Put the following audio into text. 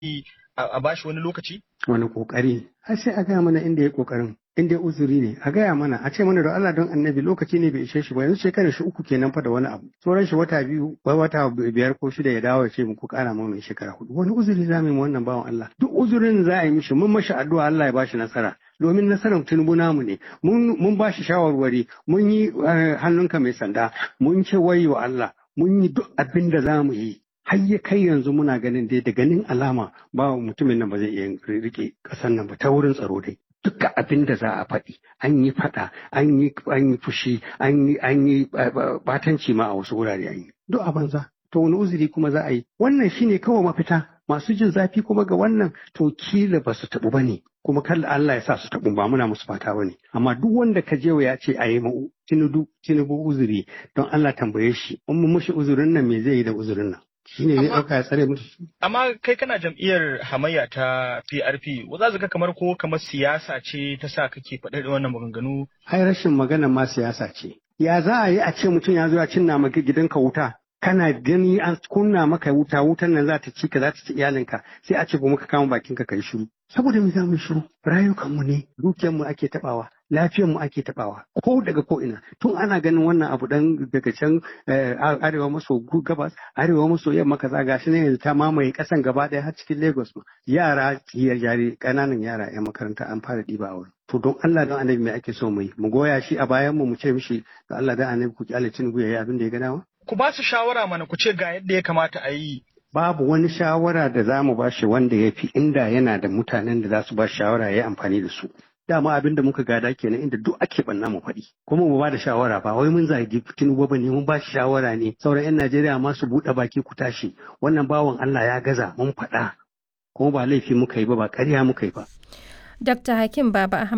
a bashi wani lokaci? Wani kokari. Har sai a gaya mana inda ya kokarin. Inda ya uzuri ne a gaya mana a ce mana da Allah don annabi lokaci ne bai ishe shi ba yanzu shekarar shi uku kenan fa da wani abu sauran shi wata biyu wata biyar ko shida ya dawo ya ce muku kara mu mai shekara hudu wani uzuri za mu yi wannan bawan Allah duk uzurin za a yi mishi mun mashi addu'a Allah ya bashi nasara domin nasarar tinubu namu ne mun ba shi shawarwari mun yi hannunka mai sanda mun ce wayo Allah mun yi duk abin da za mu yi har ya kai yanzu muna ganin dai da ganin alama ba mutumin nan ba zai iya rike kasan nan ba ta wurin tsaro dai duka abin da za a faɗi an yi faɗa an yi an yi fushi an yi an yi batanci ma a wasu wurare an yi duk a banza to wani uzuri kuma za a yi wannan shine kawai mafita masu jin zafi kuma ga wannan to kila ba su taɓu ba ne kuma kalla Allah ya sa su taɓu ba muna musu fata ba ne amma duk wanda ka je ya ce a yi ma'u tinubu tinubu uzuri don Allah tambaye shi in mu mushi uzurin nan me zai yi da uzurin nan shi ne ɗauka ya tsare musu. Amma kai kana jam'iyyar hamayya ta PRP, za ka kamar ko kamar siyasa ce ta sa kake faɗa da wannan maganganu? Ai rashin magana ma siyasa ce. Ya za a yi a ce mutum ya zo ya cinna maka gidanka wuta, kana gani an kunna maka wuta, wutan nan za ta ci ka za ta ci iyalinka, sai a ce ba muka kama bakinka ka yi shiru. Saboda me za mu shiru? Rayukanmu ne, dukiyarmu ake taɓawa. mu ake tabawa ko daga ko ina tun ana ganin wannan abu dan daga can arewa maso gabas arewa maso yamma kaza gashi ne yanzu ta mamaye kasan gaba daya har cikin Lagos ma yara tiyar jari kananan yara yan makaranta an fara diba a wurin to don Allah don annabi me ake so mu yi mu goya shi a bayan mu mu ce mishi da Allah da annabi ku kyale Tinubu yayi abin da ya ga dama ku ba su shawara mana ku ce ga yadda ya kamata a yi babu wani shawara da za mu bashi wanda ya fi inda yana da mutanen da za su ba shawara ya yi amfani da su dama abin da muka gada kenan inda duk ake banna mu faɗi kuma mu ba da shawara ba wai mun zagi tinubu ba ne mun ba shi shawara ne sauran yan najeriya ma su buɗe baki ku tashi wannan bawan allah ya gaza mun faɗa kuma ba laifi muka yi ba ba ƙarya muka yi ba Dr. Hakim Baba Ahmad